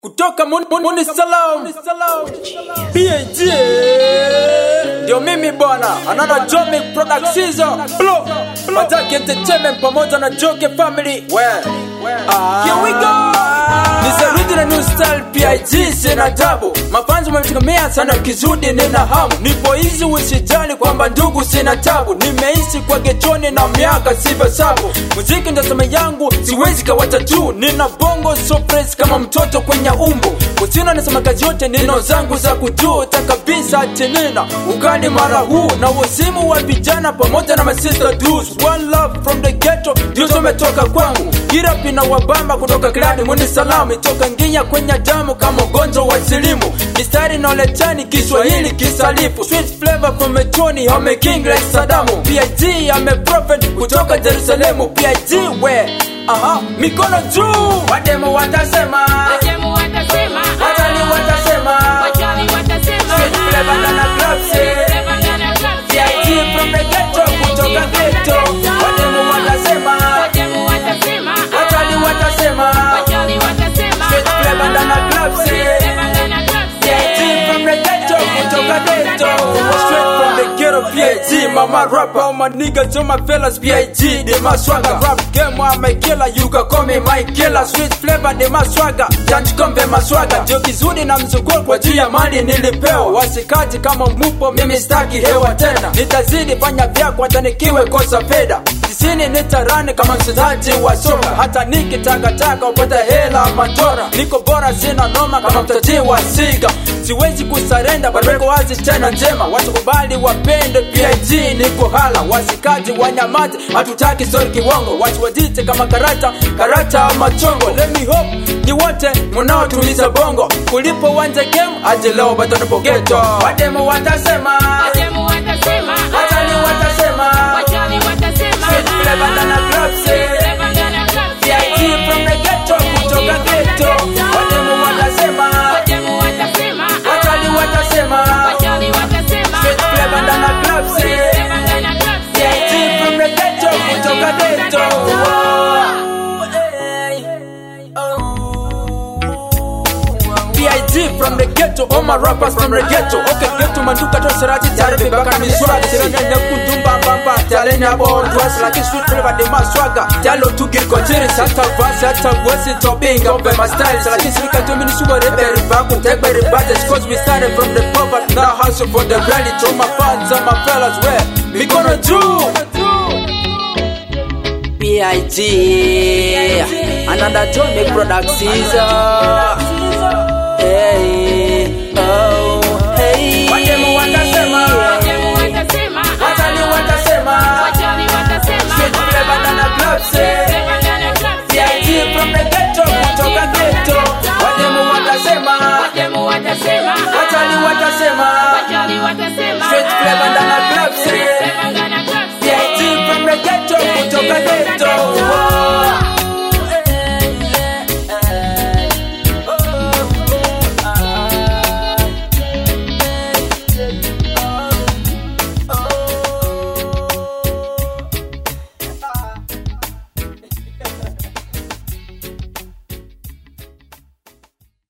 kutoka Mun- Mun- Muni Salam PAG ndio mimi bwana anana Jomic Productions Blow Mataki Entertainment pamoja na Joke Family Ah. Here we go Ni Sarudi na New Style PIG sina tabu Mafanzi wamenitumia sana kizudi nina hamu Nipo hizi usijali kwamba ndugu sina tabu Nimeishi kwa gechoni na miaka sivyo sabu Muziki ndo sema yangu siwezi kawata tu Nina bongo so fresh kama mtoto kwenye umbo Kusina nasema kazi yote nino zangu za kujuta kabisa tinina Ugali mara huu na wasimu wa vijana pamoja na masista dudes One love from the ghetto ndio tumetoka kwangu Kirapi na wabamba kutoka klani muni salamu Itoka nginya kwenye damu kama ugonjwa wa silimu Mistari na lechani Kiswahili kisalifu Sweet flavor from mechoni Home king like Sadamu PIG ame prophet kutoka Jerusalemu PIG we Aha, mikono juu Wademo watasema Wajemu watasema, Watani watasema wachawi watasema, Sweet flavor na na clubs, eh. Flavor ndana clubs, PIG eh. from the ghetto kutoka ghetto Wademo watasema Wajemu watasema, Watani watasema wachawi watasema, Sweet flavor ndana clubs, eh. Flavor ndana clubs, PIG eh. from the ghetto, kutoka ghetto Straight from the ghetto, PIG Mama rapper, all my niggas, all my fellas PIG, they my swagger Rap game, I'm a killer, you can call me my killer Sweet flavor, they my swagger Janji kombe my swagger Ndio kizuri na mzunguko kwa juu ya mali nilipewa Wasikaji kama mupo, mimi staki hewa tena Nitazidi fanya vyako, hata nikiwe kosa fedha Tisini nitarani kama mchezaji wa soka Hata nikitakataka upata hela matora Niko bora sina noma kama mtaji wa siga Siwezi kusarenda bado niko wazi tena njema Watu kubali wapende PIG niko hala Wasikaji wanyamazi hatutaki story kiwongo Watu wajite kama karata karata machongo Let me hope ni wote munaotuliza bongo Kulipo wanje game aje leo bado nipo ghetto Wademo watasema Wajemu watasema, Watani watasema wachawi watasema, Sweet flavor ndana clubs, eh. Flavor ndana clubs, eh. PIG from the ghetto kutoka ghetto Wademo watasema Wajemu watasema, Watani watasema wachawi watasema, Sweet flavor ndana clubs, eh. Flavor ndana clubs, eh. PIG from the ghetto kutoka ghetto PIG from the ghetto, all my rappers from the ghetto. Okay, ghetto manduka to saraji tare be baka mi swag. Sira na na kundumba bamba tale na bo dress like a sweet flavor de my swagger. Talo to get consider sata vasa sata voice to big up my style. So like sirika to mini sugar rebe riba kun take by riba just cause we started from the poverty. Now hustle for the rally to my fans and my fellas where we gonna do. PIG, another Johnny Productions.